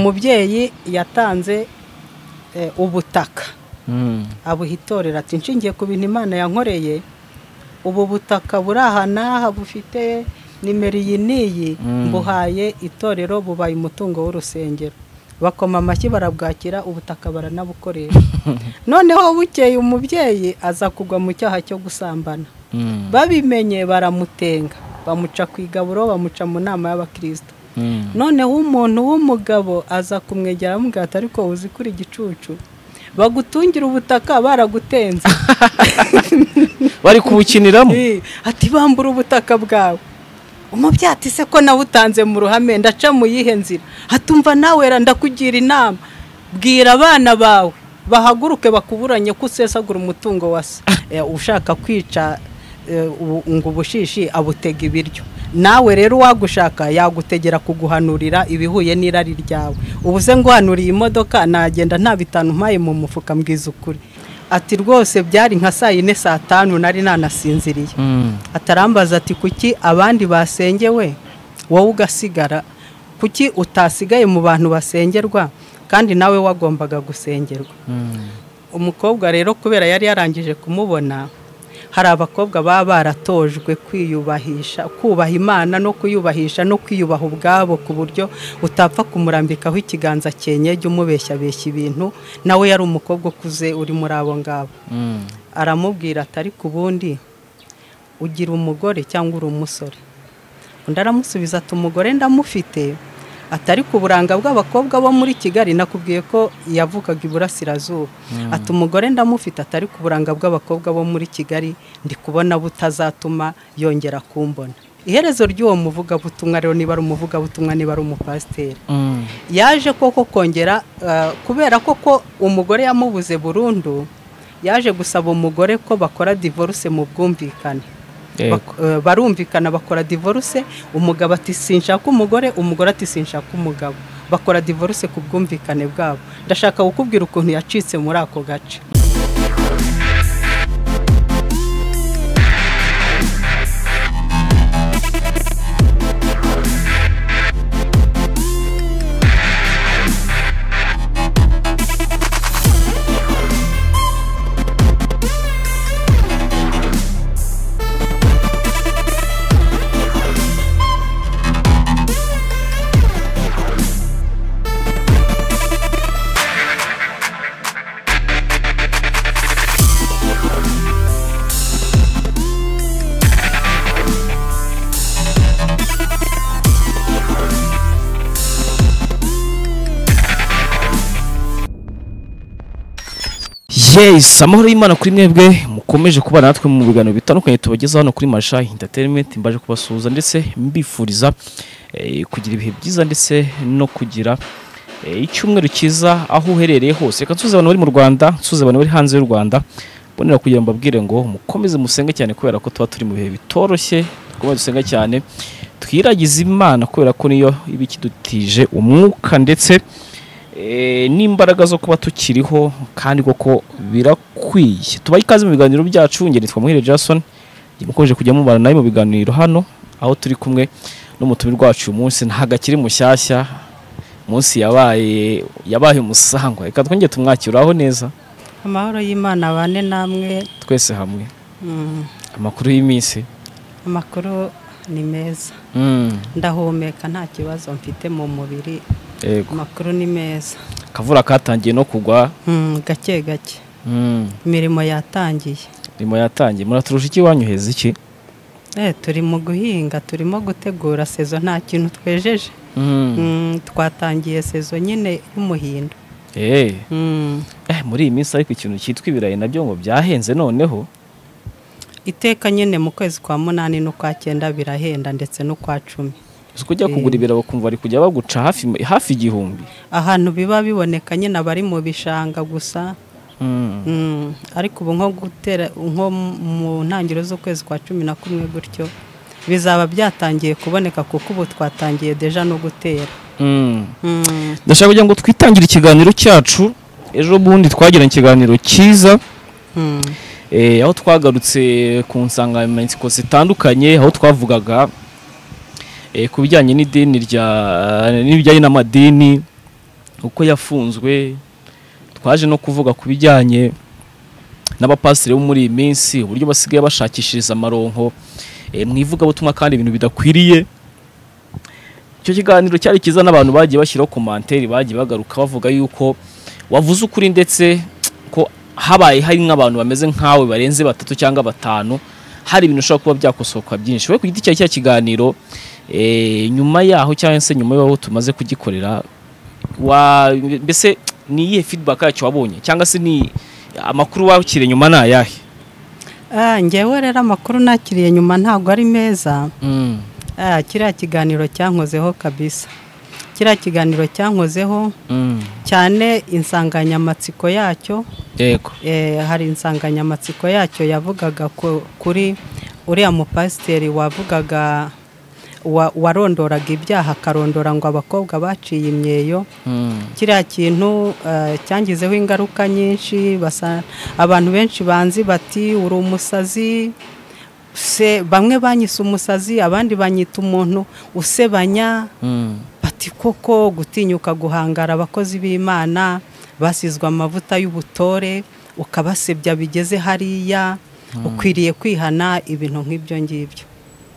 umubyeyi yatanze eh, ubutaka abuha itorero ati nshingiye ku bintu imana yankoreye ubu butaka buri aha n'aha bufite nimero iyi n'iyi Mm. mbuhaye itorero bubaye umutungo w'urusengero bakoma amashyi barabwakira ubutaka baranabukoresha noneho bukeye umubyeyi aza kugwa mu cyaha cyo gusambana babimenye baramutenga bamuca ku igaburo bamuca mu nama y'abakristo noneho umuntu w'umugabo aza kumwegera amubwira ati ariko uzi kuri igicucu bagutungira ubutaka baragutenze bari kubukiniramo Eh, ati bambura ubutaka bwawe umubyeyi ati se ko nawutanze mu ruhame ndaca mu yihe nzira hatumva nawe ra ndakugira inama bwira abana bawe bahaguruke bakuburanye ko usesagura umutungo wa se Eh, ushaka kwica eh, ubu- ngo ubushishi abutega ibiryo nawe rero uwagushaka yagutegera kuguhanurira ibihuye n'irari ryawe ubu se nguhanuriye imodoka nagenda nta bitanu mpaye mu mufuka mbwiza ukuri ati rwose byari nka saa yine saa tanu nari nanasinziriye atarambaza ati kuki abandi basengewe wowe ugasigara kuki utasigaye mu bantu basengerwa kandi nawe wagombaga gusengerwa umukobwa rero kubera yari yarangije kumubona hari abakobwa baba baratojwe kwiyubahisha kubaha imana no kuyubahisha no kwiyubaha ubwabo ku buryo utapfa kumurambikaho ikiganza cyenyege umubeshyabeshya ibintu nawe yari umukobwa ukuze uri muri abo ngabo aramubwira ati ariko ubundi ugira umugore cyangwa uri umusore undi aramusubiza ati umugore ndamufite ati ariko uburanga bw'abakobwa bo muri kigali nakubwiye ko yavukaga iburasirazuba ati umugore ndamufite ati ariko uburanga bw'abakobwa bo muri kigali ndi kubona butazatuma yongera kumbona iherezo ry'uwo muvugabutumwa rero niba ari umuvugabutumwa niba ari umupasiteri yaje koko kongera eh, kubera koko umugore yamubuze burundu yaje gusaba umugore ko bakora divorce mu bwumvikane Yego. Bak- eh, barumvikana bakora divorce umugabo ati sinshaka umugore umugore ati sinshaka umugabo bakora divorce ku bwumvikane bwabo ndashaka kukubwira ukuntu yacitse muri ako gace yes amahoro y'imana kuri mwebwe mukomeje kubana natwe mu biganiro bitandukanye tubagezaho hano kuri masha entertainment mbaje kubasuhuza ndetse mbifuriza eh, kugira ibihe byiza ndetse no kugira eh, icyumweru cyiza aho uherereye hose reka nsuze abantu bari mu rwanda nsuze abantu bari hanze y'u rwanda mbonera kugira ngo mbabwire ngo mukomeze musenge cyane kubera ko tuba turi mu bihe bitoroshye twumva dusenga cyane twiragize imana kubera ko niyo iba ikidutije umwuka ndetse Eh, n'imbaraga zo kuba tukiriho kandi koko birakwiye tubaye ikaze mu biganiro byacu ngeri nitwa muhire jason mukomeje kujya mubana nawe mu biganiro hano aho turi kumwe n'umutumire wacu uyu munsi ntabwo akiri mushyashya umunsi yabaye yabaye umusangwa reka twongere tumwakiraho neza amahoro y'imana abane namwe twese hamwe Mm, amakuru y'iminsi amakuru ni meza Mm, ndahumeka nta kibazo mfite mu mubiri yego amakuru ni meza akavura katangiye no kugwa Mm, gake gake Mm, imirimo yatangiye imirimo yatangiye muraturusha iki wanyu heza iki Eh, turi mu guhinga turimo gutegura sezo nta kintu twejeje Mm, Mm, twatangiye sezo nyine y'umuhindo eh. Mm, Eh, muri iyi minsi ariko ikintu cyitwa ibirayi nabyo ngo byahenze noneho iteka nyine mu kwezi kwa munani n'ukwa cyenda birahenda ndetse n'ukwa cumi uzi ko ujya kugura ibirayi bakumva bari kujya baguca hafi hafi igihumbi ahantu biba biboneka nyine abari mu bishanga gusa Mm. Mm, ariko ubu nko gutera nko mu ntangiriro z'ukwezi kwa cumi na kumwe gutyo bizaba byatangiye kuboneka kuko ubu twatangiye deja no gutera Mm. Mm, ndashaka kugira ngo twitangire ikiganiro cyacu ejo bundi twagiranye ikiganiro cyiza mm, eh, aho twagarutse ku nsanganyamatsiko zitandukanye aho twavugaga eh, ku bijyanye n'idini rya n'ibijyanye n'amadini uko yafunzwe twaje no kuvuga ku bijyanye n'abapasiteri bo muri iyi minsi uburyo basigaye bashakishiriza amaronko eh, mu ivugabutumwa kandi ibintu bidakwiriye icyo kiganiro cyari cyiza n'abantu bagiye bashyiraho komanteri bagiye bagaruka bavuga yuko wavuze ukuri ndetse ko habaye hari nk'abantu bameze nkawe barenze batatu cyangwa batanu hari ibintu ushobora kuba byakosoka byinshi we ku giti cyawe cya kiganiro eh, nyuma yaho cyangwa se nyuma y'aho tumaze kugikorera wa mbese ni iyihe feedback yacyo wabonye cyangwa se ni amakuru wakiriye nyuma ni ayahe Ah, njyewe rero amakuru nakiriye nyuma ntabwo ari meza Ah, kiriya kiganiro cyankozeho kabisa kiriya kiganiro cyankozeho cyane insanganyamatsiko yacyo yego eh, hari insanganyamatsiko yacyo yavugaga ku- kuri uriya mupasiteri wavugaga wa- warondoraga ibyaha akarondora ngo abakobwa baciye imyeyo Mm. kiriya kintu eh, cyangizeho ingaruka nyinshi basa- abantu benshi banzi bati uri umusazi se bamwe banyise umusazi abandi banyita umuntu usebanya Mm. bati koko gutinyuka guhangara abakozi b'imana basizwe amavuta y'ubutore ukabasebya bigeze hariya ukwiriye kwihana ibintu nk'ibyo ngibyo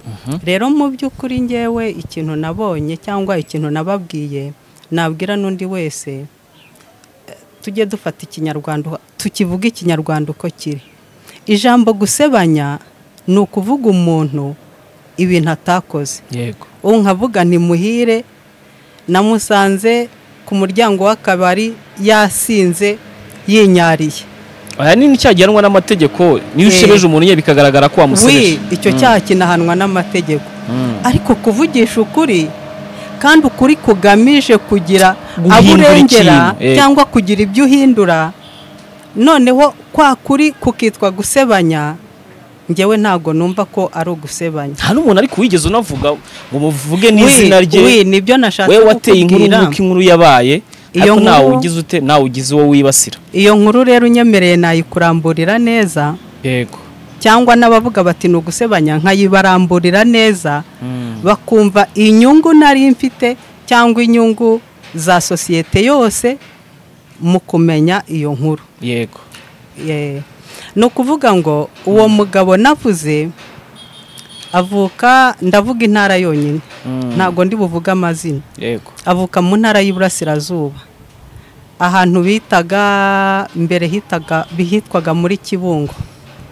Mhm. rero mu by'ukuri ngewe ikintu nabonye cyangwa ikintu nababwiye nabwira n'undi wese eh, tujye dufata ikinyarwanda tukivuga ikinyarwanda uko kiri ijambo gusebanya ni ukuvuga umuntu ibintu atakoze yego ubu nkavuga ni muhire namusanze ku muryango w'akabari yasinze yinyariye aya ni icyagihanwa n'amategeko Eh. niyo ushebeje umuntu ye bikagaragara ko wamusebeje wi icyo cyaha kinahanwa n'amategeko Mm. ariko kuvugisha ukuri kandi ukuri kugamije kugira Guhindura abo urengera ikintu, eh. cyangwa kugira ibyo uhindura noneho kwa kuri kukitwa gusebanya njyewe ntabwo numva ko ari ugusebanya nta n'umuntu ariko wigeze unavuga ngo muvuge n'izina Wi- wi rye nibyo nashatse we wateye inkuru kukubwira nk'uko inkuru yabaye Iyo ariko nawe nkuru- ugize ute nawe ugize uwo wibasira iyo nkuru rero unyemereye nayikuramburira neza yego cyangwa n'abavuga bati ni ugusebanya nkayibaramburira neza bakumva inyungu nari mfite cyangwa inyungu za sosiyete yose mu kumenya iyo nkuru yego Eh, ni ukuvuga ngo uwo mugabo navuze avuka ndavuga intara yonyine Mm. ntabwo ndi buvuge amazina yego avuka mu ntara y'iburasirazuba ahantu bitaga mbere hitaga bihitwaga muri kibungo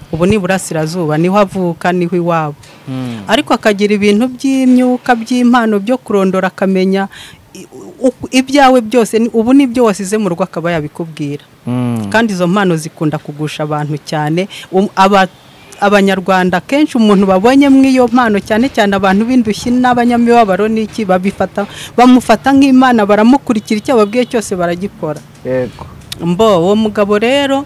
ubu ni iburasirazuba niho avuka niho iwabo Mm. ariko akagira ibintu by'imyuka by'impano byo kurondora akamenya i- u- ibyawe byose ni- ubu nibyo wasize mu rugo akaba yabikubwira Mm. kandi izo mpano zikunda kugusha abantu cyane Um- aba- abanyarwanda kenshi umuntu babonye mu iyo mpano cyane cyane abantu b'indushyi n'abanyamibabaro n'iki babifata bamufata nk'imana baramukurikira icyo ababwiye cyose baragikora yego mbo uwo mugabo rero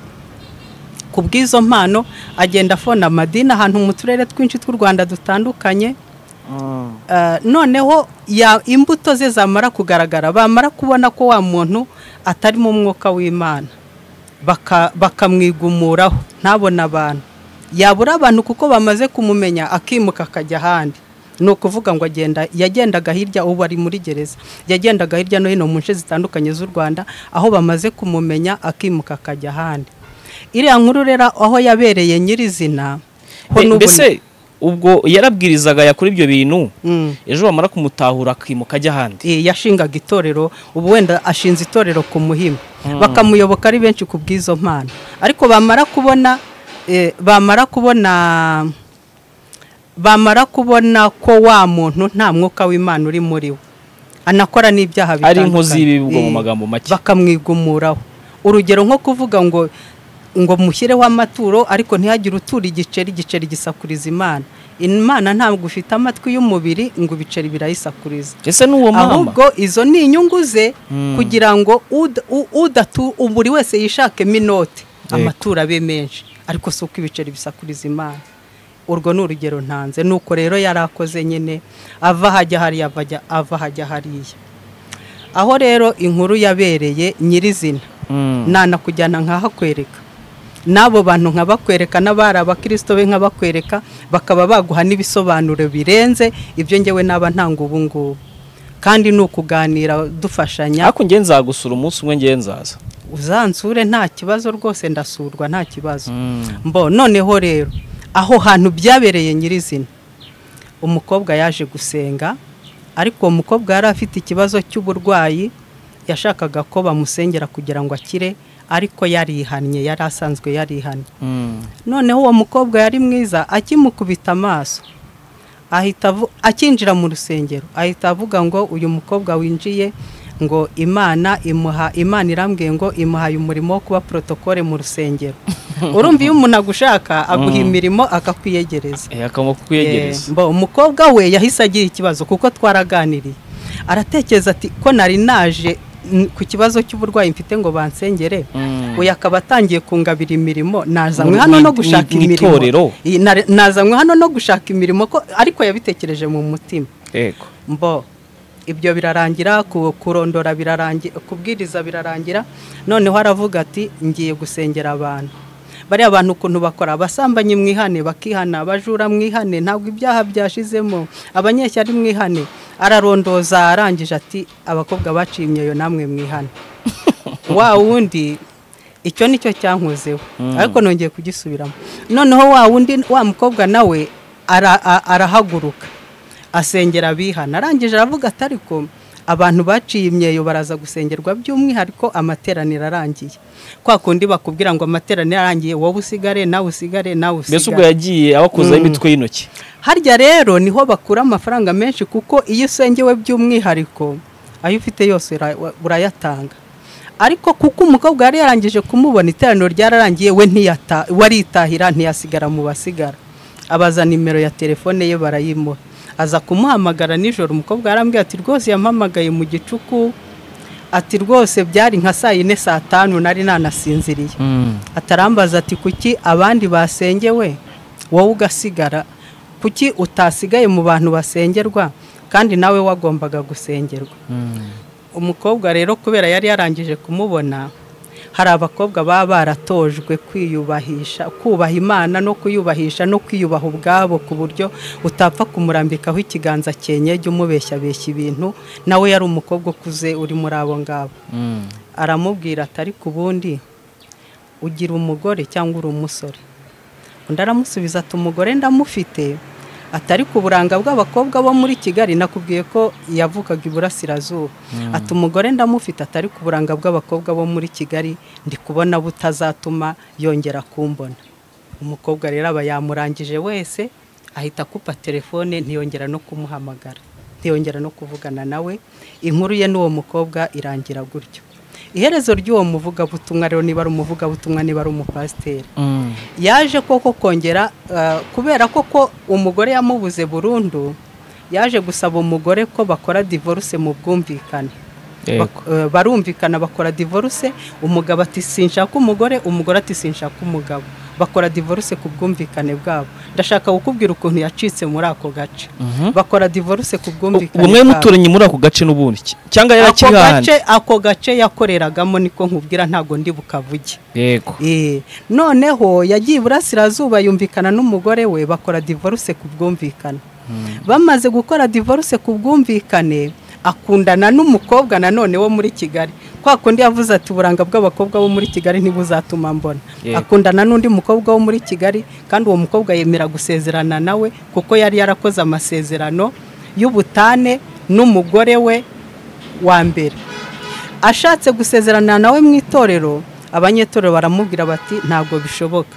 ku bw'izo mpano agenda afona amadini ahantu mu turere twinshi tw'u rwanda dutandukanye Mm. Uh, noneho ya imbuto ze zamara kugaragara bamara kubona ko wa muntu atarimo umwuka w'imana Baka- bakamwigumuraho ntabone abantu yabura abantu kuko bamaze kumumenya akimuka akajya ahandi ni ukuvuga ngo agenda yagendaga hirya ubu ari muri gereza yagendaga hirya no hino mu nce zitandukanye z'u rwanda aho bamaze kumumenya akimuka akajya ahandi iriya nkuru rero aho yabereye nyirizina ho Eh, n'ubu- mbese ubwo yarabwirizaga yakora ibyo bintu Mm. ejo bamara kumutahura akimuka ajya ahandi Eh, yashingaga itorero ubu wenda ashinze itorero ku muhima bakamuyoboka ari benshi ku bw'izo mpano ariko bamara kubona eh, bamara kubona bamara kubona ko wa muntu nta mwuka w'imana uri muri we anakora n'ibyaha ari bitandukanye. inkozi y'ibibwa mu Eh, magambo make bakamwigumuraho urugero nko kuvuga ngo ngo mushyireho amaturo ariko ntihagire utura igiceri igiceri gisakuriza imana imana ntabwo ufite amatwi y'umubiri ngo ibiceri birayisakuriza ese n'uwo mama ahubwo izo ni inyungu ze kugira ngo ud- u- udatu buri wese yishakemo inote Yego. amaturo abe menshi ariko si uko ibiceri bisakuriza imana urwo ni urugero ntanze nuko rero yari akoze nyine ava hajya hariya avajya- ava hajya hariya aho rero inkuru yabereye nyirizina Mm. nanakujyana nkahakwereka n'abo bantu nkabakwereka n'abari abakirisito be nkabakwereka bakaba baguha n'ibisobanuro birenze ibyo ngewe naba ntanga ubu ngubu kandi ni ukuganira dufashanya ariko njye nzagusura umunsi umwe njye nzaza uzansure nta kibazo rwose ndasurwa nta kibazo mbo noneho rero aho hantu byabereye nyirizina umukobwa yaje gusenga ariko uwo mukobwa yari afite ikibazo cy'uburwayi yashakaga ko bamusengera kugira ngo akire ariko yarihannye yari asanzwe yarihannye noneho uwo mukobwa yari mwiza akimukubita amaso ahita avu- akinjira mu rusengero ahita avuga ngo uyu mukobwa winjiye ngo imana imuha imana irambwiye ngo imuhaye umurimo wo kuba porotokole mu rusengero urumva iyo umuntu agushaka aguha imirimo akakwiyegereza akamwa kukwiyegereza Eh, mbo, umukobwa we yahise agira ikibazo kuko twaraganiriye aratekereza ati ko nari naje n- ku kibazo cy'uburwayi mfite ngo bansengere Mm. uyu akaba atangiye kungabira imirimo nazanywe Mu- hano no mu- gushaka mu- mu itorero? imirimo Iyi, nare- nazanywe hano no gushaka imirimo ko ariko yabitekereje mu mutima yego mbo ibyo birarangira ku- kurondora birarangira kubwiriza birarangira noneho aravuga ati ngiye gusengera abantu bariya bantu ukuntu bakora abasambanyi mwihane bakihana abajura mwihane ntabwo ibyaha byashizemo abanyeshyari mwihane ararondoza arangije ati abakobwa baciye imyeyo namwe mwihane wa wundi icyo nicyo cyankozeho ariko nongeye kugisubiramo noneho wa wundi wa mukobwa nawe ara- a- arahaguruka asengera abihana arangije aravuga ati ariko abantu baciye imyeyo baraza gusengerwa by'umwihariko amateraniro arangiye kwa kundi bakubwira ngo amateraniro arangiye wowe usigare nawe usigare nawe mbese ubwo usigare yagiye abakozaho imitwe y'intoki harya rero niho bakura amafaranga menshi kuko iyo usengewe by'umwihariko ayo ufite yose ura- urayatanga ariko kuko umukobwa yari yarangije kumubona iteraniro ryararangiye we ntiyata waritahira ntiyasigara mu basigara abaza nimero ya telefone ye barayimuha aza kumuhamagara nijoro umukobwa yarambwiye ati rwose yampamagaye mu gicuku ati rwose byari nka saa yine saa tanu nari nanasinziriye atarambaza ati kuki abandi basengewe wowe ugasigara kuki utasigaye mu bantu basengerwa kandi nawe wagombaga gusengerwa umukobwa rero kubera yari yarangije kumubona hari abakobwa baba baratojwe kwiyubahisha kubaha imana no kuyubahisha no kwiyubaha ubwabo ku buryo utapfa kumurambikaho ikiganza cyenyege umubeshyabeshya ibintu nawe yari umukobwa ukuze uri muri abo ngabo aramubwira ati ariko ubundi ugira umugore cyangwa uri umusore undi aramusubiza ati umugore ndamufite ati ariko uburanga bw'abakobwa bo muri kigali nakubwiye ko yavukaga iburasirazuba ati umugore ndamufite ati ariko uburanga bw'abakobwa bo muri kigali ndi kubona butazatuma yongera kumbona umukobwa rero aba yamurangije wese ahita akupa telefone ntiyongera no kumuhamagara ntiyongera no kuvugana nawe inkuru ye n'uwo mukobwa irangira gutyo iherezo ry'uwo muvugabutumwa rero niba ari umuvugabutumwa niba ari umupasiteri yaje koko kongera eh, kubera koko umugore yamubuze burundu yaje gusaba umugore ko bakora divorce mu bwumvikane Yego. Bak- eh, barumvikana bakora divorce umugabo ati sinshaka umugore umugore ati sinshaka umugabo bakora divorce ku bwumvikane bwabo ndashaka kukubwira ukuntu yacitse muri ako gace bakora divorce ku bwumvikane ubumwe bwabo. muturanye muri ako gace n'ubundi ki- cyangwa ako yarakiri ahandi gace ako gace yakoreragamo niko nkubwira ntago ndi bukavuge yego Eh, noneho yagiye iburasirazuba yumvikana n'umugore we bakora divorce ku bwumvikane bamaze gukora divorce ku bwumvikane akundana n'umukobwa nanone wo muri kigali kwa kundi yavuze ati uburanga bw'abakobwa bo muri kigali ntibuzatuma mbona Yego. akundana n'undi mukobwa wo muri kigali kandi uwo mukobwa yemera gusezerana nawe kuko yari yarakoze amasezerano y'ubutane n'umugore we wa mbere ashatse gusezerana nawe mu itorero abanyetorero baramubwira bati ntabwo bishoboka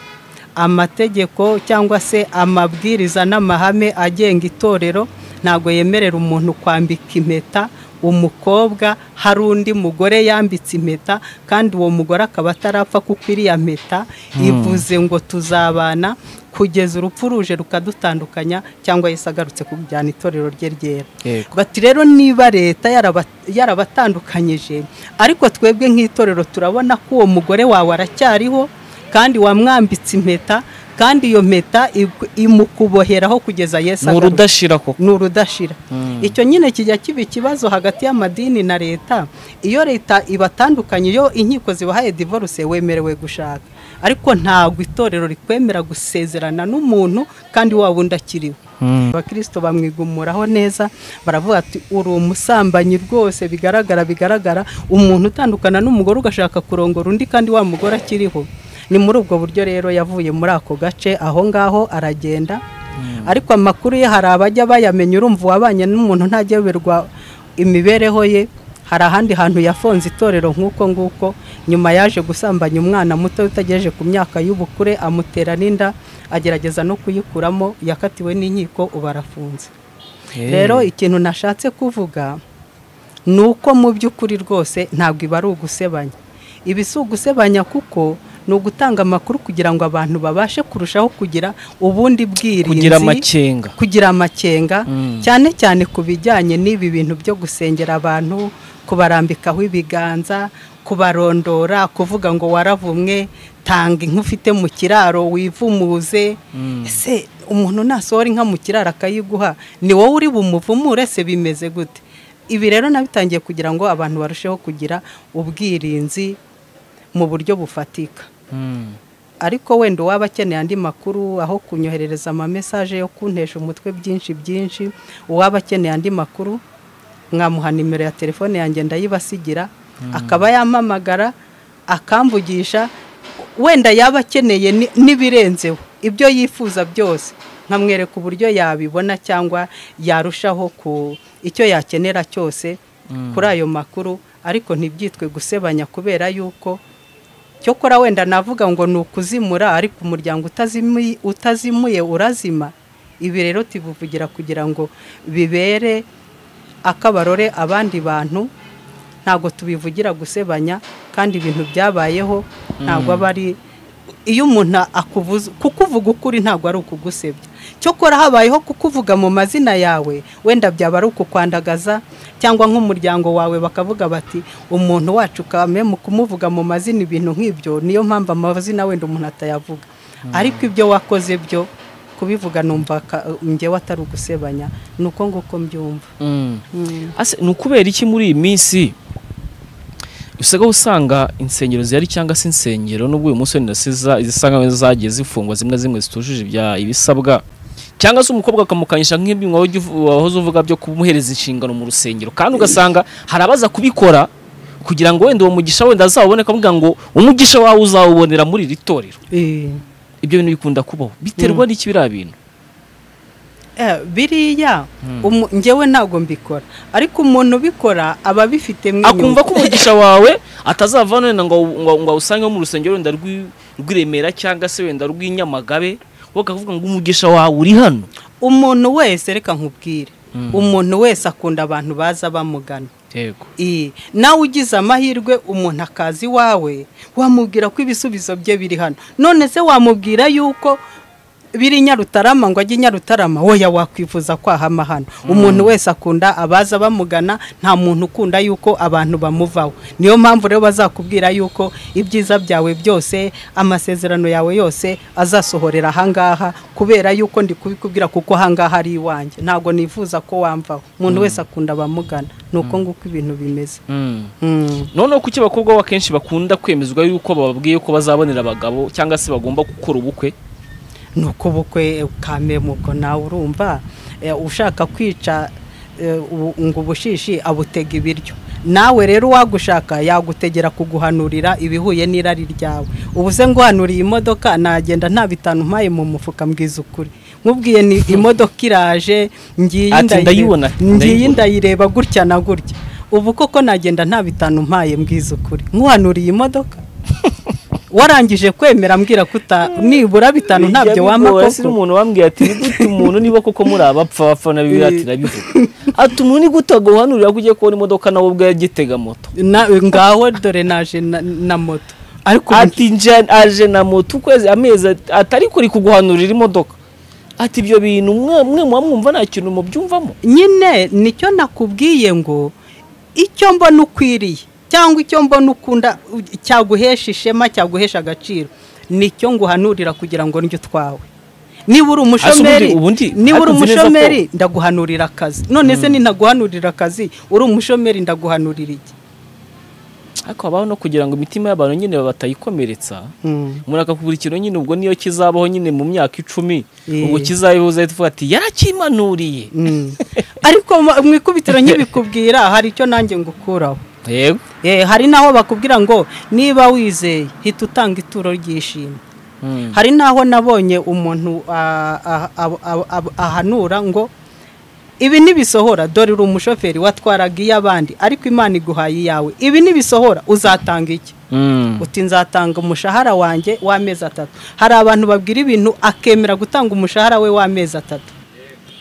amategeko cyangwa se amabwiriza n'amahame agenga itorero ntabwo yemerera umuntu kwambika impeta umukobwa hari undi mugore yambitse impeta kandi uwo mugore akaba atarapfa kuko iriya mpeta ivuze ngo tuzabana kugeza urupfu ruje rukadutandukanya cyangwa Yesu agarutse kujyana itorero rye ryera Yego. bati rero niba leta yaraba- yarabatandukanyije ariko twebwe nk'itorero turabona ko uwo mugore wawe aracyariho kandi wamwambitse impeta kandi iyo mpeta igu- imukuboheraho kugeza yesu ni agarutse urudashira koko ni urudashira icyo nyine kijya kiba ikibazo hagati y'amadini na leta iyo leta ibatandukanye iyo inkiko zibahaye divorce wemerewe gushaka ariko ntabwo itorero rikwemera gusezerana n'umuntu kandi waba undi akiriho abakristo bamwigumuraho neza baravuga ati uri umusambanyi rwose bigaragara bigaragara umuntu utandukana n'umugore ugashaka kurongora undi kandi wa mugore akiriho ni muri ubwo buryo rero yavuye muri ako gace aho ngaho aragenda ariko amakuru ye hari abajya bayamenya urumva uwabanye n'umuntu ntageberwa imibereho ye hari ahandi hantu yafonze itorero nk'uko nguko nyuma yaje gusambanya umwana muto utagejeje ku myaka y'ubukure amutera n'inda agerageza no kuyikuramo yakatiwe n'inkiko ubu arafunze rero ikintu nashatse kuvuga ni uko mu by'ukuri rwose ntabwo iba ari ugusebanya iba si ugusebanya kuko ni ugutanga amakuru kugira ngo abantu babashe kurushaho kugira ubundi bwirinzi kugira amakenga kugira amakenga Mm. cyane cyane ku bijyanye n'ibi bintu byo gusengera abantu kubarambikaho ibiganza kubarondora kuvuga ngo waravumwe tanga inka ufite mu kiraro wivumuze Mm. ese umuntu nasohora inka mu kiraro akayiguha ni wowe uri bumuvumure se bimeze gute ibi rero nabitangiye kugira ngo abantu barusheho kugira ubwirinzi mu buryo bufatika Mm. ariko wenda uwaba akeneye andi makuru aho kunyoherereza amamesaje yo kuntesha umutwe byinshi byinshi uwaba akeneye andi makuru mwamuha nimero ya telefone yanjye ndayibasigira akaba yampamagara akamvugisha wenda yaba akeneye ni- n'ibirenzeho ibyo yifuza byose nkamwereka uburyo yabibona cyangwa yarushaho ku icyo yakenera cyose kuri ayo makuru ariko ntibyitwe gusebanya kubera yuko cyokora wenda navuga ngo ni ukuzimura ariko umuryango utazimi- utazimuye urazima ibi rero tubivugira kugira ngo bibere akabarore abandi bantu ntabwo tubivugira gusebanya kandi ibintu byabayeho ntabwo aba ari iyo umuntu akuvuze kukuvuga ukuri ntabwo ari ukugusebya cyokora habayeho kukuvuga mu mazina yawe wenda byaba ari ukukwandagaza cyangwa nk'umuryango wawe bakavuga bati umuntu wacu kame mu kumuvuga mu mazina ibintu nk'ibyo niyo mpamvu amazina wenda umuntu atayavuga ariko ibyo wakoze byo kubivuga numva ka- njyewe atari ugusebanya ni uko nguko mbyumva Mm. Mm. Ase, ni ukubera iki muri iyi minsi usigaye usanga insengero zihari cyangwa se insengero n'ubwo uyu munsi wenda se za- izisanga zagiye zifungwa zimwe na zimwe zitujuje ibya ibisabwa cyangwa se umukobwa akamukanyisha nk'ibyo wahoze uvu- wahoze uvuga byo kumuhereza inshingano mu rusengero kandi ugasanga hari abaza kubikora kugira ngo wenda uwo mugisha wenda azawubone akavuga ngo umugisha wawe uzawubonera muri iri torero Eh, ibyo bintu bikunda kubaho biterwa n'iki biriya bintu eh, biriya umu- njyewe ntabwo mbikora ariko umuntu ubikora aba abifite mu akumva ko umugisha wawe atazavana wenda ngo ngo- ngo awusange mu rusengero wenda rw'i- rw'iremera cyangwa se wenda rw'inyamagabe wowe ukavuga ngo umugisha wawe uri hano umuntu wese reka nkubwire Mm. umuntu wese akunda abantu baza bamugana yego Eh, nawe ugize amahirwe umuntu akaza iwawe wamubwira ko ibisubizo bye biri hano none se wamubwira yuko biri i nyarutarama ngo ajye i nyarutarama woya wakwifuza kwahama hano umuntu wese akunda abaza bamugana nta muntu ukunda yuko abantu bamuvaho niyo mpamvu rero bazakubwira yuko ibyiza byawe byose amasezerano yawe yose azasohorera ahangaha kubera yuko ndi kubikubwira kuko ahangaha ari iwanjye ntabwo nifuza ko wamvaho umuntu wese akunda abamugana ni uko nguko ibintu bimeze Mm. noneho kuki abakobwa bo akenshi bakunda kwemezwa yuko bababwiye ko bazabonera abagabo cyangwa se bagomba gukora ubukwe ni uko ubukwe kamemuko nawe urumva eh, ushaka kwica eh, ubu- ngo ubushishi abutega ibiryo nawe rero uwagushaka yagutegera kuguhanurira ibihuye n'irari ryawe ubu se nguhanuriye imodoka nagenda nta bitanu mpaye mu mufuka mbwiza ukuri nkubwiye ni imodoka iraje ngiye Ati, ndayireba- ndayibona, ngiye ndayibona. ndayireba gutya na gutya ubu koko nagenda nta bitanu mpaye mbwiza ukuri nkuhanuriye imodoka warangije kwemera mbwira ko uta- nibura bitanu ntabyo wampa koko umuntu wambwiye ati ni gute umuntu niba koko muri abapfa bapfa nabi ati nabivuga ati umuntu ni gute aguhanurira ko ugiye kubona imodoka nawe ubwo yagitega moto Na- ngaho dore naje na- na moto ariko ubu- ati nje aje na moto ukwezi amezi at- atari kuri kuguhanurira imodoka ati ibyo bintu mwe mwe muba mwumva nta kintu mubyumvamo nyine nicyo nakubwiye ngo icyo mbona ukwiriye cyangwa icyo mbona ukunda u- cyaguhesha ishema cyaguhesha agaciro nicyo nguhanurira kugira ngo njye utwawe niba uri umushomeri Asa ubundi- ubundi niba uri ariko nzi neza ko- umushomeri ndaguhanurira akazi none se nintaguhanurira akazi uri umushomeri ndaguhanurira iki ariko habaho no kugira ngo imitima y'abantu nyine batayikomeretsa umuntu akakugura ikintu nyine ubwo niyo kizabaho nyine mu myaka icumi Yeah. ubwo kizabihuza ahita uvuga ati yarakimanuriye ariko mu- mu ikubitiro nk'ibikubwira hari icyo nanjye ngukuraho yego Eh, hari n'aho bakubwira ngo niba wizeye hita utanga ituro ry'ishimwe Mm. hari n'aho nabonye umuntu ah, ah, ah, ah, ah, ahanura ngo ibi ntibisohora dore uri umushoferi watwaraga iy'abandi ariko imana iguhaye iyawe ibi ntibisohora uzatanga iki Mm. uti nzatanga umushahara wanjye w'amezi atatu hari abantu babwira ibintu akemera gutanga umushahara we w'amezi atatu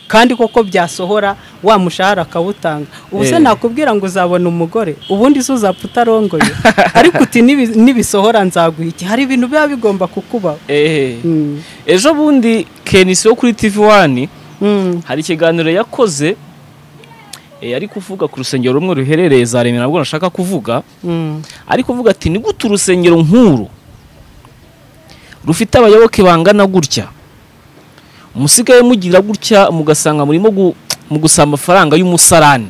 kandi koko byasohora wa mushahara akawutanga ubu se Eh. nakubwira ngo uzabona umugore ubundi se uzapfa utarongoye ariko uti "Nibi- nibisohora nzaguha iki hari ibintu biba bigomba kukubaho Eh. Mm. ejo bundi kenisi wo kuri tv wani Mm. hari ikiganiro yakoze eh, ari kuvuga ku rusengero rumwe ruherereye za remera ntabwo nashaka kuvuga Mm. ari kuvuga ati ni gute urusengero nk'uru rufite abayoboke bangana gutya musigaye mugira gutya mugasanga murimo gu- mu gusa amafaranga y'umusarani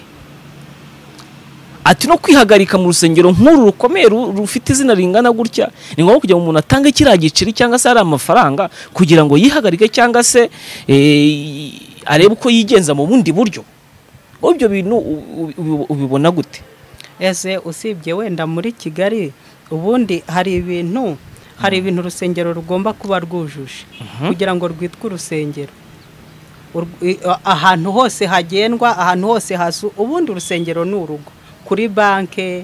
ati no kwihagarika mu rusengero nk'uru rukomeye ru- rufite izina ringana gutya ni ngombwa kugira ngo umuntu atange kiriya giceri cyangwa se ari amafaranga kugira ngo yihagarike cyangwa se eh, arebe uko yigenza mu bundi buryo wowe ibyo bintu u- u- ubi- ubibona gute ese usibye wenda muri kigali ubundi hari ibintu hari ibintu urusengero rugomba kuba rwujuje kugira ngo rwitwe urusengero Ur- i- a- ahantu hose hagendwa ahantu hose hasu ubundi urusengero ni urugo kuri banke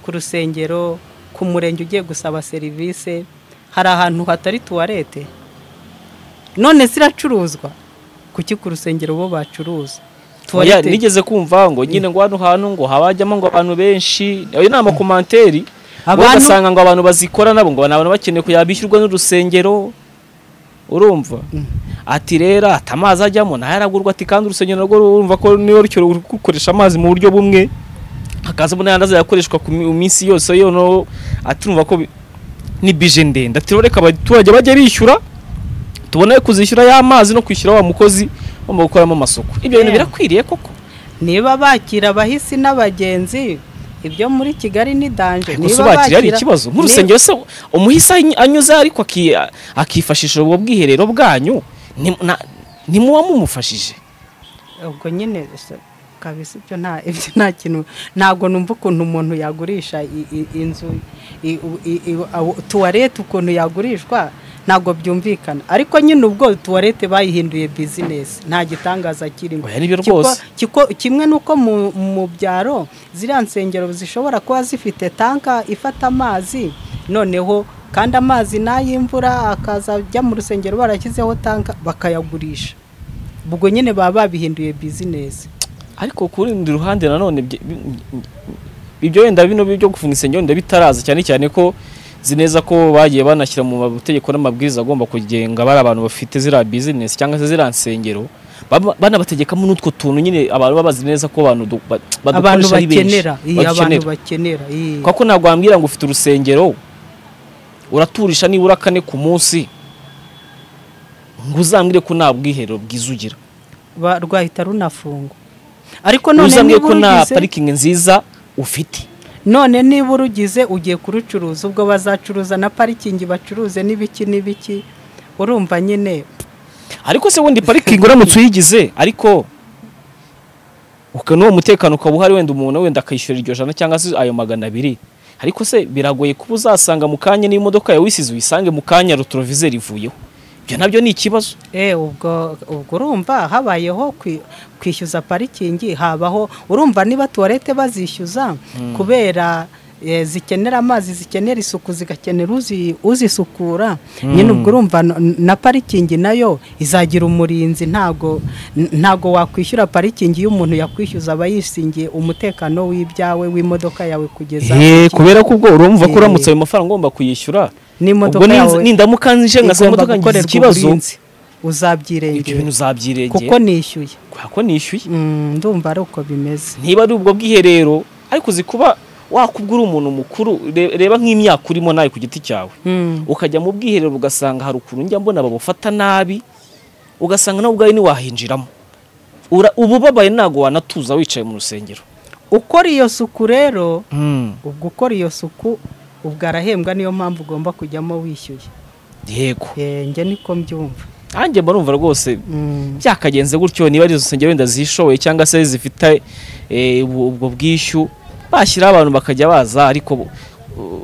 ku rusengero ku murenge ugiye gusaba serivisi hari ahantu hatari tuwarete none ziracuruzwa kuki ku rusengero bo bacuruza Oya, Tuwarete- nigeze kumva ngo nyine ngo hano hantu ngo habajyamo ngo abantu benshi ayo ni amakomanteri ngo Abantu- ugasanga ngo abantu bazikora nabo ngo ni abantu bakeneye kujya bishyurwa n'urusengero urumva ati rero ati amazi ajyamo nayo aragurwa ati kandi urusengero narwo urumva ko niyo rucyo rukoresha amazi mu buryo bumwe hakazamo n'ayandi azayakoreshwa ku mi- minsi yose yono ati urumva ko bi- ni bije ndende ati rero reka abaturage bajye bishyura tubone kuzishyura y'amazi no kwishyura wa mukozi wo mu gukoramo amasuku ibyo bintu Yeah. birakwiriye koko niba bakira abahisi n'abagenzi ibyo muri kigali ni danje gusa bakiriya hari ikibazo nk'urusengero se umuhisi any- anyuze ariko aki- akifashisha ubwo bwiherero bwanyu ni- na- ntimuba mumufashije Ni- ubwo nyine se, kabisa ibyo nta ibyo nta kintu ntabwo numva ukuntu umuntu yagurisha i- i- inzu i- u- i- i- awo- tuwarete ukuntu yagurishwa ntabwo byumvikana ariko nyine ubwo tuwarete bayihinduye bizinesi nta gitangaza kirimo Oya, nibyo Kiko- rwose. kiko- kimwe n'uko mu- mu byaro ziriya nsengero zishobora kuba zifite tanka ifata amazi noneho kandi amazi n'ay'imvura akaza ajya mu rusengero barashyizeho tanka bakayagurisha ubwo nyine baba babihinduye bizinesi ariko ku rundi ruhande nanone bye- bi- ibyo wenda bino byo gufunga insengero wenda bitaraza cyane cyane ko zi neza ko bagiye banashyira mu mategeko n'amabwiriza agomba kugenga bari abantu bafite ziriya bizinesi cyangwa se ziriya nsengero baba- banabategekamo n'utwo tuntu nyine abantu babazi neza ko abantu du- ba- abantu badukoresha ari benshi. bakenera Iya, abantu Badukenera. bakenera iya. kuko ntabwo wambwira ngo ufite urusengero uraturisha nibura kane ku munsi ngo uzambwire ko nta bwiherero bwiza ugira Ba- rwahita runafungwa ariko ngo none uzambwire niba ko nta urugize parikingi nziza ufite none niba urugize ugiye kurucuruza ubwo bazacuruza na parikingi bacuruze n'ibiki n'ibiki urumva nyine ariko se wundi parikingi uramutse uyigize ariko uka- n'uwo mutekano ukaba uhari wenda umuntu wenda akishyura iryo jana cyangwa se ayo magana abiri ariko se biragoye kuba uzasanga mu kanya n'imodoka yawe uyisize uyisange mu kanya rotorovizeri ivuyeho ibyo nabyo ni ikibazo Eh, ubwo ubwo urumva habayeho kwi- kwishyuza parikingi habaho urumva niba tuwarete bazishyuza kubera eh, zikenera amazi zikenera isuku zigakenera uzi- uzisukura nyine ubwo urumva n- na parikingi nayo izagira umurinzi ntago n- ntago wakwishyura parikingi iyo umuntu yakwishyuza aba yisingiye umutekano w'ibyawe w'imodoka yawe kugeza Eh, kubera ko ubwo urumva ko Eh. uramutse ayo mafaranga ugomba kuyishyura N'imodoka ubwo ninzi- yawe nindamuka nje ngasanga igomba imodoka ngize gukorerwa ikibazo uburinzi ibyo uzabyirengera bintu uzabyirengera kuko nishyuye kuko nishyuye Mm, ndumva ari uko bimeze ntiba ari ubwo bwiherero ariko uzi kuba wakubwa uri umuntu mukuru re- reba nk'imyaka urimo nawe ku giti cyawe ukajya mu bwiherero ugasanga hari ukuntu njya mbona babufata nabi ugasanga nawe ubwawe ntiwahinjiramo Ura- uba ubabaye ntabwo wanatuza wicaye mu rusengero ukora iyo suku rero Mm. ubwo ukora iyo suku ubwo arahembwa niyo mpamvu ugomba kujyamo wishyuye yego Eh, njye niko mbyumva nanjye mba numva rwose Mm. byakagenze gutyo niba ari izo nsengero wenda zishoboye cyangwa se zifite eh, ubu- ubwo bwishyu bashyiraho abantu bakajya baza ariko u-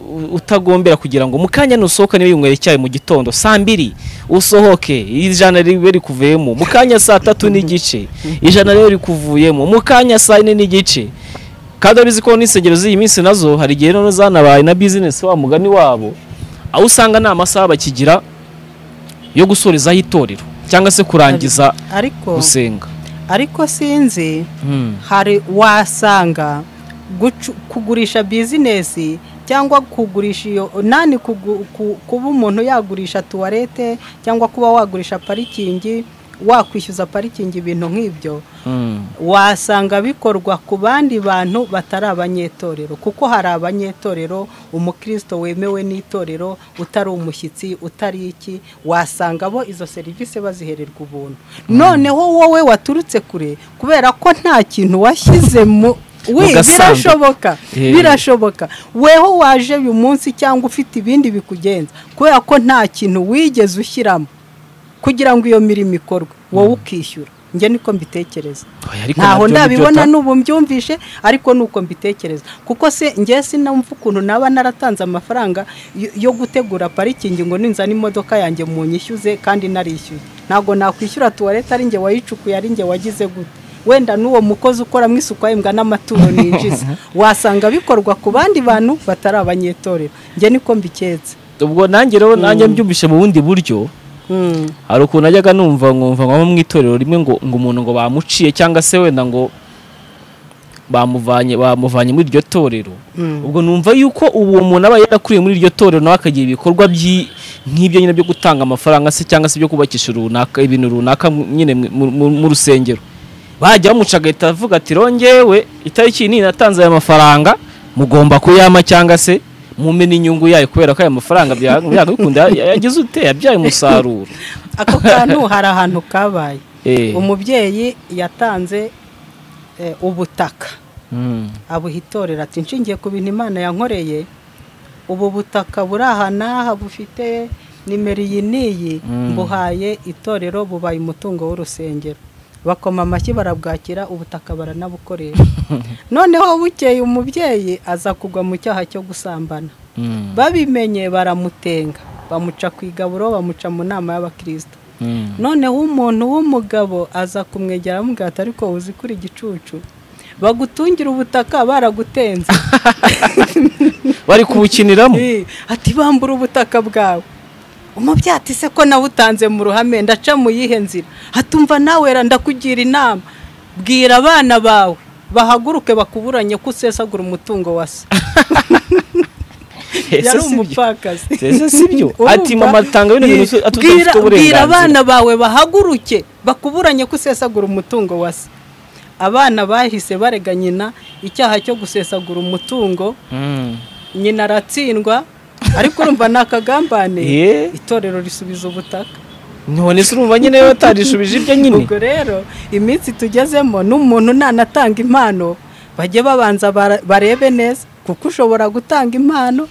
u- utagombera kugira ngo mu kanya nusohoka niba yinywera icyayi mu gitondo saa mbiri usohoke ijana ribe rikuvuyemo mu kanya saa tatu n'igice ijana ribe rikuvuyemo mu kanya saa yine n'igice kandi wari uzi ko n'insengero z'iyi minsi nazo hari igihe noneho zanabaye na bizinesi wa mugani wabo aho usanga nta masaha bakigira yo gusorezaho itorero cyangwa se kurangiza ariko gusenga ariko sinzi hari wasanga gucu- kugurisha bizinesi cyangwa kugurisha iyo nani kugu- ku- kuba umuntu yagurisha tuwarete cyangwa kuba wagurisha parikingi wakwishyuza parikingi ibintu nk'ibyo wasanga bikorwa ku bandi bantu batari abanyetorero kuko hari abanyetorero umukristo wemewe n'itorero utari umushyitsi utari iki wasanga bo izo serivisi bazihererwa ubuntu noneho wowe waturutse kure kubera ko nta kintu washyize mu Mu Wi, gasanduku. birashoboka Eh. birashoboka weho waje uyu munsi cyangwa ufite ibindi bikugenza kubera ko nta kintu wigeze ushyiramo kugira ngo iyo mirimo ikorwe wowe ukishyura njye niko mbitekereza Oya, ariko ntaho nabyo ni byo ndabibona ta- n'ubu mbyumvishe ariko ni uko mbitekereza kuko se njye sinumva ukuntu naba naratanze amafaranga yo- yo gutegura parikingi ngo ninzane imodoka yanjye mu nyishyuze kandi narishyuye ntabwo nakwishyura tuwarete ari njye wayicukuye ari njye wagize gute wenda n'uwo mukozi ukoramo isuku ahembwa n'amaturo ninjiza wasanga bikorwa ku bandi bantu batari abanyetorero njye niko mbiketse ubwo nanjye rero nanjye mbyumvise mu bundi buryo Mm. hari ukuntu najyaga numva nkumva nko mu itorero rimwe ngo ngo umuntu ngo bamuciye cyangwa se wenda ngo bamuvanye bamuvanye muri iryo torero Mm. ubwo numva yuko ubu uwo muntu aba yarakuriye muri iryo torero nawe akagira ibikorwa by'i- nk'ibyo nyine byo gutanga amafaranga se cyangwa se byo kubakisha runaka ibintu runaka mu- nyine mu- mu- mu mu rusengero bajya bamuca agahita avuga ati rongewe itariki nini natanze aya mafaranga mugomba kuyama cyangwa se mumena inyungu yayo kubera ko aya mafaranga bya- byagakunda yagize ute yabyaye umusaruro ako kantu hari ahantu kabaye Eh. umubyeyi yatanze eh, ubutaka Mm. abuha itorero ati nshingiye ku bintu imana yankoreye ubu butaka buri aha n'aha bufite nimero iyi n'iyi Mm. mbuhaye itorero bubaye umutungo w'urusengero bakoma amashyi barabwakira ubutaka baranabukoresha noneho bukeye umubyeyi aza kugwa mu cyaha cyo gusambana Mm. babimenye baramutenga bamuca ku igaburo bamuca mu nama y'abakristo Mm. noneho umuntu w'umugabo aza kumwegera amubwira ati ariko uzi kuri igicucu bagutungira ubutaka baragutenze bari kubukiniramo Eh, ati bambura ubutaka bwawe umubyati se ko nawutanze mu ruhame ndaca mu yihe nzira hatumva nawe ra ndakugira inama bwira abana bawe bahaguruke bakuburanye ko usesagura umutungo wa se Ese yari si byo? umupfakazi Ese si byo? Urumva? Ati, mama, tanga bino bintu Bwira- atudafite bwira- Bwira uburenganzira. abana bawe bahaguruke bakuburanye ko usesagura umutungo wa se abana bahise barega nyina icyaha cyo gusesagura umutungo Mm. nyina aratsindwa ariko urumva ni akagambane Eh. itorero risubiza ubutaka none se urumva nyine watarishubije ibyo nyine ubwo rero iminsi tugezemo n'umuntu nanatanga impano bajye babanza bara- barebe neza kuko ushobora gutanga impano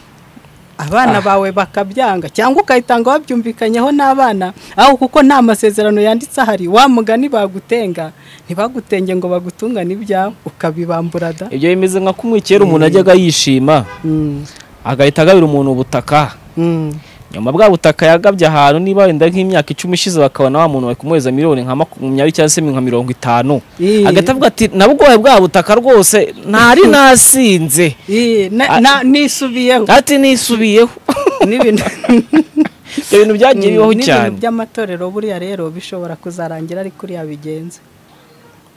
abana bawe bakabyanga cyangwa ukayitanga wabyumvikanyeho n'abana aho kuko nta masezerano yanditse ahari wa mugani bagutenga ntibagutenge ngo bagutungane ibyawe ukabibambura da ibyo bimeze nka kumwe kera umuntu ajyaga yishima Mm, agahita agabira umuntu ubutaka mm, nyuma bwa butaka yagabye ahantu niba wenda nk'imyaka icumi ishize bakabona wa muntu bakumuhereza miliyoni nka makumyabiri cyangwa se nka mirongo itanu Ii. agahita avuga ati nabwoye bwa butaka rwose ntari nasinze Ii, na- na- nisubiyeho ati nisubiyeho n'ibintu ibyo bintu byagiye bibaho cyane n'ibintu by'amatorero buriya rero bishobora kuzarangira ari kuriya bigenze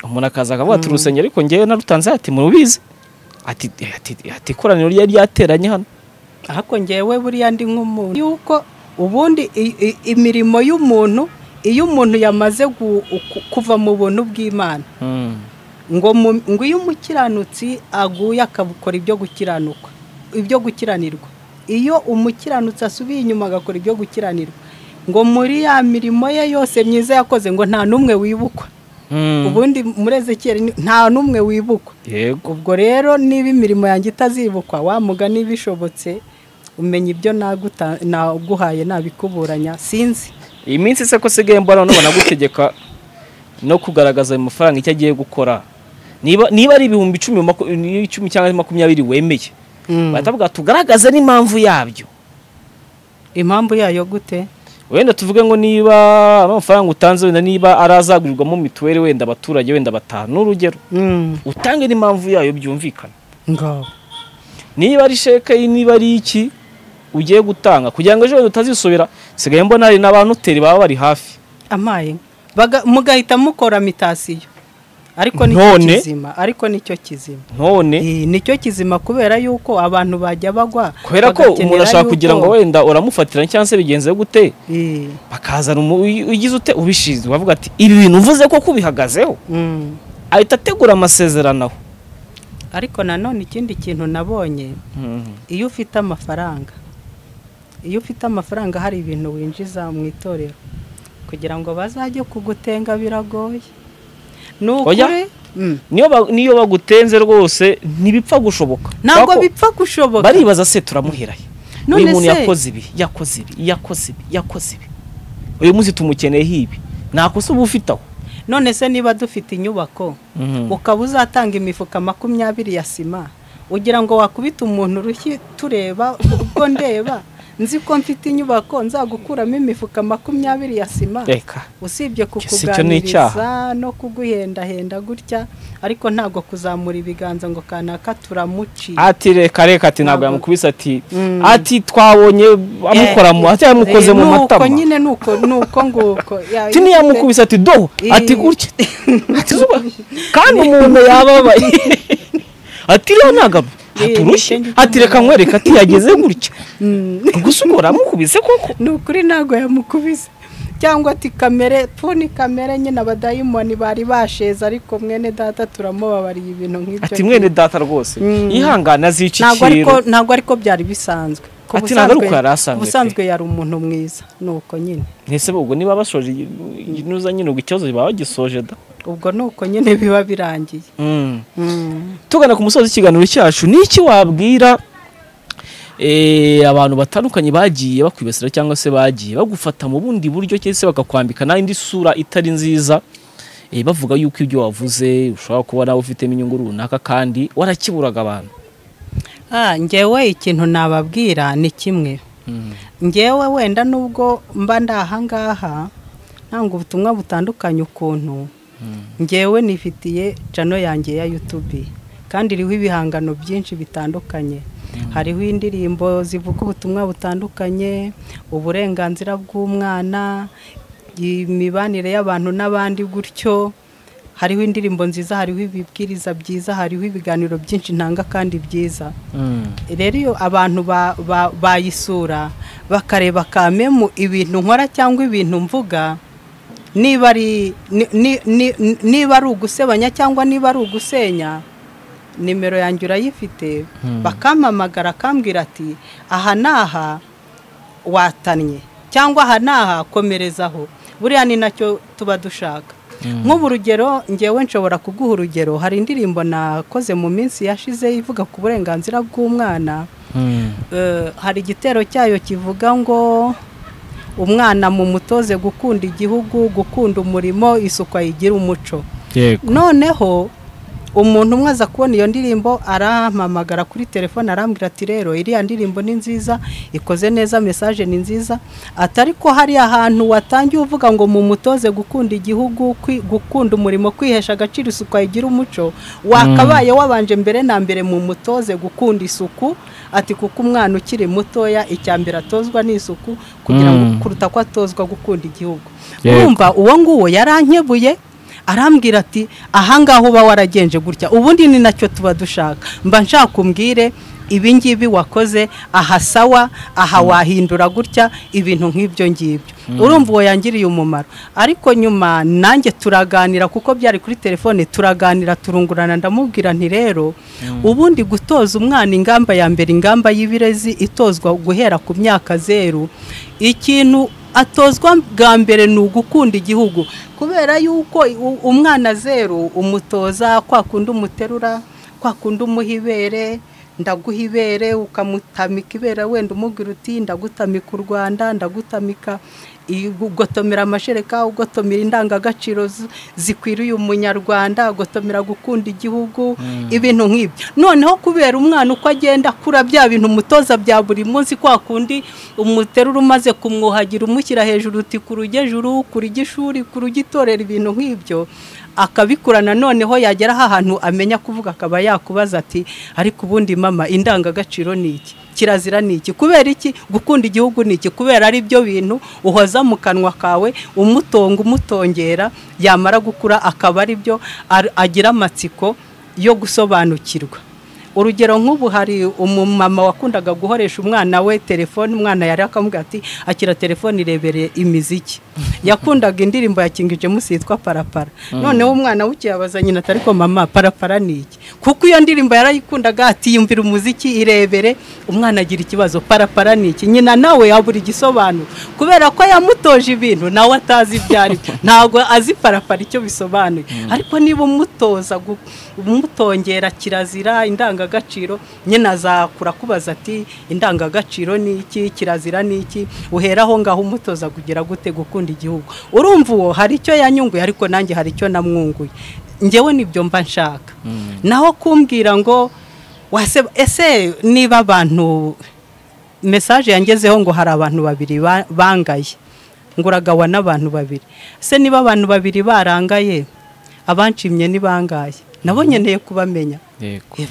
umuntu akaza akavuga ati urusengero ariko ngewe narutanze ati murubizi ati ati ati ikoraniro ryari ryateranye hano ariko ngewe buriya ndi nk'umuntu yuko ubundi i- i- imirimo y'umuntu iyo umuntu yamaze gu- ku- kuva mu buntu bw'imana ngo mu- ngo iyo umukiranutsi aguye akabukora ibyo gukiranuka ibyo gukiranirwa iyo umukiranutsi asubiye inyuma agakora ibyo gukiranirwa ngo muri ya mirimo ye yose myiza yakoze ngo nta n'umwe wibukwa ubundi muri ezekiyeli ni- nta n'umwe wibukwa yego ubwo rero niba imirimo yanjye itazibukwa wa mugani bishobotse umenya ibyo naguta- naguhaye nabikuburanya sinzi iyi minsi se ko usigaye mbona nubona gutegeka no kugaragaza ayo mafaranga icyo agiye gukora niba niba ari ibihumbi icumi maku- icumi cyangwa makumyabiri wemeye bahita bavuga tugaragaze n'impamvu yabyo impamvu yayo gute wenda tuvuge ngo niba amafaranga utanze wenda niba ari azagurirwamo mituweli wenda abaturage wenda batanu ni urugero utange n'impamvu yayo byumvikana ngaho niba ari sheke niba ari iki ugiye gutanga kugira ngo ejo wenda utazisubira sigaye mbona hari n'abanoteri baba bari hafi amaye baga- mugahita mukora mitasiyo ariko nicyo None? kizima ariko nicyo kizima none Eh, nicyo kizima kubera yuko abantu bajya bagwa kubera ko bagakenera umuntu ashobora yuko- kugira ngo wenda uramufatira cyangwa se bigenze gute Eh, bakazana umu- uy- ugize ute ubishinzwe bavuga ati ibi bintu uvuze ko kubihagazeho mm. ahita ategura amasezerano aho ariko nanone ikindi kintu nabonye iyo ufite amafaranga iyo ufite amafaranga hari ibintu winjiza mu itorero kugira ngo bazajye kugutenga biragoye ni Oya. ukuri Mm. niyo ba- niyo bagutenze rwose ntibipfa gushoboka ntabwo Kubera ko bipfa gushoboka baribaza se turamuherahe uyu None muntu se- yakoze ibi yakoze ibi yakoze ibi yakoze ibi uyu munsi tumukeneyeho ibi nta kosa uba ufite aho none se niba dufite inyubako ukaba uzatanga imifuka makumyabiri ya sima ugira ngo wakubita umuntu urushyi tureba ubwo ndeba nzi ko mfite inyubako nzagukuramo imifuka makumyabiri ya sima reka usibye Ese icyo ni kukuganiriza no kuguhendahenda gutya ariko ntabwo kuzamura ibiganza ngo kanaka turamuciye ati reka reka ati ntabwo Ntabwo- yamukubise ati Mm. ati twabonye amukora mu ati yamukoze Eh, mu matama nuko nyine nuko nuko nguko Ya- ati ntiyamukubise ati do Eh. ati gutya ati zuba kandi umuntu yababaye ati rero ntabwo Eh, aturushye nicyo ngicyo ati reka nkwereka ati yageze gutya Mm. gusa ubwo uramukubise koko ni ukuri ntabwo yamukubise cyangwa ati kamere pfuni kamere nyine abadayimoni bari basheze ariko mwene data turamubabariye ibintu nk'ibyo ati mwene data rwose Mm. yihangane ntabwo ariko azicikira ntabwo ariko byari bisanzwe Ku Ati ntabwo ariko yari asanzwe pe. ubusanzwe yari umuntu mwiza nuko nyine ntese ubwo niba basoje inuza nyine ubwo ikibazo baba bagisoje da ubwo nuko nyine biba birangiye Mm. tugana ku musozi w'ikiganiro cyacu ni iki wabwira eh, abantu batandukanye bagiye bakwibasira cyangwa se bagiye bagufata mu bundi buryo cyangwa se bakakwambika n'indi sura itari nziza eh, bavuga yuko ibyo wavuze ushobora kuba nawe ufitemo inyungu runaka kandi warakiburaga abantu Ah, njyewe ikintu nababwira ni kimwe njyewe wenda nubwo mba ndi ahangaha ntanga ubutumwa butandukanye ukuntu njyewe nifitiye cano yanjye ya yutubi kandi iriho ibihangano byinshi bitandukanye hariho indirimbo zivuga ubutumwa butandukanye uburenganzira bw'umwana imibanire y'abantu n'abandi gutyo hariho indirimbo nziza hariho ibibwiriza byiza hariho ibiganiro byinshi ntanga kandi byiza rero iyo abantu ba- ba- bayisura bakareba kamemu ibintu nkora cyangwa ibintu mvuga niba ari ni- ni- ni- ni- niba ari ugusebanya cyangwa niba ari ugusenya nimero yanjye urayifite bakampamagara akambwira ati aha n'aha watannye cyangwa aha n'aha komerezaho buriya ni nacyo tuba dushaka nk'ubu urugero ngewe nshobora kuguha urugero hari indirimbo nakoze mu minsi yashize ivuga ku burenganzira bw'umwana Eh, hari igitero cyayo kivuga ngo umwana mu mutoze gukunda igihugu gukunda umurimo isuku ayigira umuco yego noneho umuntu umwe aza kubona iyo ndirimbo arampamagara kuri telefone arambwira ati rero iriya ndirimbo ni nziza ikoze neza mesaje ni nziza ati ariko hari ahantu watangiye uvuga ngo mu mutoze gukunda igihugu kwi- gukunda umurimo kwihesha agaciro isuku ayigira umuco wakabaye wabanje mbere na mbere mu mutoze gukunda isuku ati kuko umwana ukiri mutoya icya mbere atozwa ni isuku kugira ngo Mm. kuruta ko atozwa gukunda igihugu Yego. urumva uwo nguwo yarankebuye arambwira ati ahangaha uba waragenje gutya ubundi ni nacyo tuba dushaka mba nshaka umbwire ibi ngibi wakoze aha sawa aha wahindura gutya ibintu nk'ibyo ngibyo urumva uwo yangiriye umumaro ariko nyuma nanjye turaganira kuko byari kuri telefone turaganira turungurana ndamubwira nti rero ubundi gutoza umwana ingamba ya mbere ingamba y'ibirezi itozwa guhera ku myaka zeru ikintu atozwa bwa mbere ni ugukunda igihugu kubera yuko umwana zeru umutoza kwa kundi umuterura kwa kundi umuha ibere ndaguha ibere ukamutamika ibere wenda umubwira uti ndagutamika u rwanda ndagutamika ugotomera amashereka ugotomera indangagaciro zikwiriye umunyarwanda ugotomera gukunda igihugu ibintu nk'ibyo noneho kubera umwana uko agenda akura bya bintu umutoza bya buri munsi kwa kundi umuterura umaze kumwuhagira umushyira hejuru uti ku rugejuru ku rugishuri ku rugitorera ibintu nk'ibyo akabikurana noneho yagera ahantu amenya kuvuga akaba yakubaza ati ariko ubundi mama indangagaciro ni iki kirazira ni iki kubera iki gukunda igihugu ni iki kubera ari byo bintu uhoza mu kanwa kawe umutunga umutongera yamara gukura akaba ari byo agira amatsiko yo gusobanukirwa urugero nk'ubu hari umumama wakundaga guhoresha umwana we telefone umwana yari akamubwira ati akira telefone irebere imiziki yakundaga indirimbo yakingije musitwa parapara noneho umwana w'ukiyabaza nyina atari ko mama parapara ni iki kuko iyo ndirimbo yarayikundaga ati yumvira umuziki irebere umwana agira ikibazo parapara ni iki nyina nawe yabura igisobanuro kubera ko yamutoje ibintu nawe atazi ibyo ari byo ntabwo azi parapara icyo bisobanuye ariko niba umutoza umutongera kirazira indangagaciro indangagaciro nyine azakura akubaza ati indangagaciro ni iki kirazira ni iki uheraho ngaho umutoza kugira gute gukunda igihugu urumva uwo hari icyo yanyunguye ariko nanjye hari icyo namwunguye ngewe nibyo mba nshaka naho kumbwira ngo ese niba abantu mesaje yangezeho ngo hari abantu babiri bangaye nguragawa n'abantu babiri ese niba abantu babiri barangaye abanshimye ni bangaye nabo nkeneye kubamenya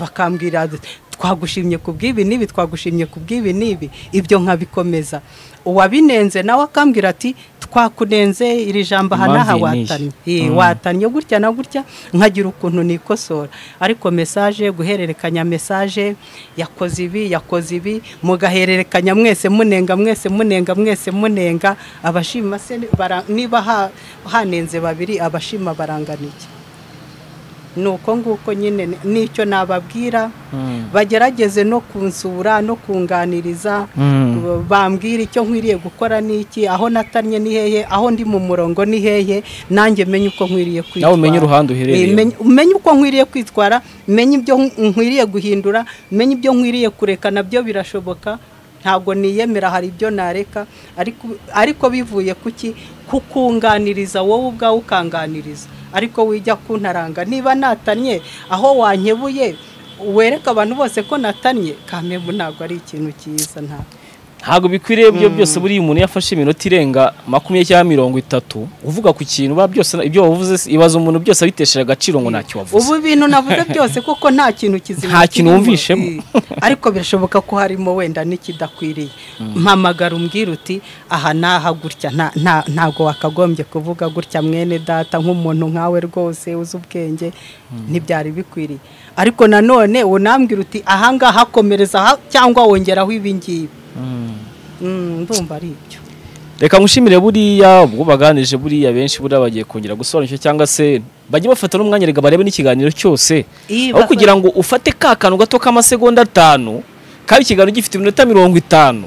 bakambwira twagushimye ku bw'ibi n'ibi twagushimye ku bw'ibi n'ibi ibyo nkabikomeza uwabinenze nawe akambwira ati twakunenze iri jambo aha n'aha watannye watannye gutya na gutya nkagira ukuntu nikosora ariko mesaje guhererekanya mesaje yakoze ibi yakoze ibi mugahererekanya mwese munenga mwese munenga mwese munenga abashima se niba hanenze babiri abashima baranganiye ni uko nguko nyine n'icyo nababwira bagerageze no kunsura no kunganiriza bambwira icyo nkwiriye gukora n'iki aho natanye ni hehe aho ndi mu murongo ni hehe nanjye menye uko nkwiriye kwitwara nawe umenye uruhande uherereye umenye uko nkwiriye kwitwara menye ibyo nkwiriye guhindura menye ibyo nkwiriye kureka nabyo birashoboka ntabwo niyemera hari ibyo nareka ariko bivuye kuki kukunganiriza wowe ubwawe ukanganiriza ariko wijya kuntaranga niba natanye aho wankebuye wereka abantu bose ko natanye kamembu ntabwo ari ikintu cyiza ntabwo ntabwo bikwiriye ibyo byose buriya umuntu yafashe iminota irenga makumyabiri cyangwa mirongo itatu uvuga ku kintu byose ibyo wavuze ibaza umuntu byose abitesheje agaciro ngo ntacyo wavuze ubu bintu navuze byose kuko nta kintu kizima nta kintu wumvishemo ariko birashoboka ko harimo wenda n'ikidakwiriye mpamagara umbwira uti aha n'aha gutya ntabwo wakagombye kuvuga gutya mwene data nk'umuntu nkawe rwose uzi ubwenge ntibyari bikwiriye ariko nanone unambwira uti aha ngaha komereza cyangwa wongeraho ibi ngibi ndumva ari ibyo reka ngushimire buriya ubwo baganije buriya benshi buriya bagiye kongera gusobanukirwa cyangwa se bajye bafata n'umwanya reka barebe n'ikiganiro cyose aho kugira ngo ufate ka kantu gato k'amasegonda atanu kandi ikiganiro gifite iminota mirongo itanu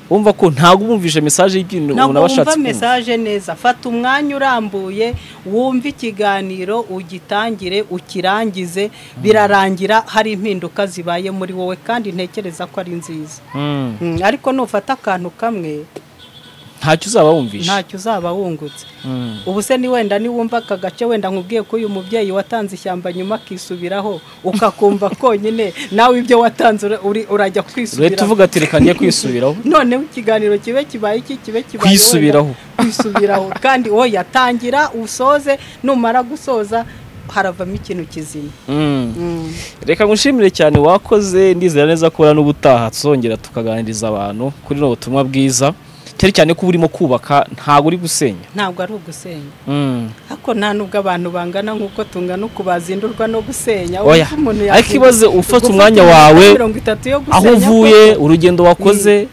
wumva ko ntabwo ubumvishe mesaje y'ibintu umuntu aba ashatse kumva mesaje neza fata umwanya urambuye wumve ikiganiro ugitangire ukirangize birarangira hari impinduka zibaye muri wowe kandi ntekereza ko ari nziza ariko nufata akantu kamwe ntacyo uzaba wumvishe ntacyo uzaba wungutse ubu se ni wenda niwumva aka gace wenda nkubwiye ko uyu mubyeyi watanze ishyamba nyuma akisubiraho ukakumva konyine nawe ibyo watanze urajya kwisubiraho leta uvuga ati reka njye kwisubiraho noneho ikiganiro kibe kibaye iki kibe kibaye kwisubiraho kwisubiraho kandi wowe yatangira usoze numara gusoza haravamo ikintu kizima reka ngushimire cyane wakoze ndizera neza ko n'ubutaha twongera tukaganiriza abantu kuri n'ubu butumwa bwiza cyane cyane ko urimo kubaka ntabwo uri gusenya ntabwo ari ugusenya ariko nta nubwo abantu bangana nk'uko tungana uku bazindurwa no gusenya ariko ibaze ufata umwanya wawe aho uvuye urugendo wakoze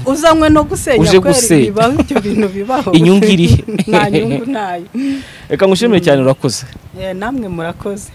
uzanywe no gusenya uje gusenya ibyo bintu bibaho inyungu irihe nta nyungu ntayo reka ngushimire cyane urakoze namwe murakoze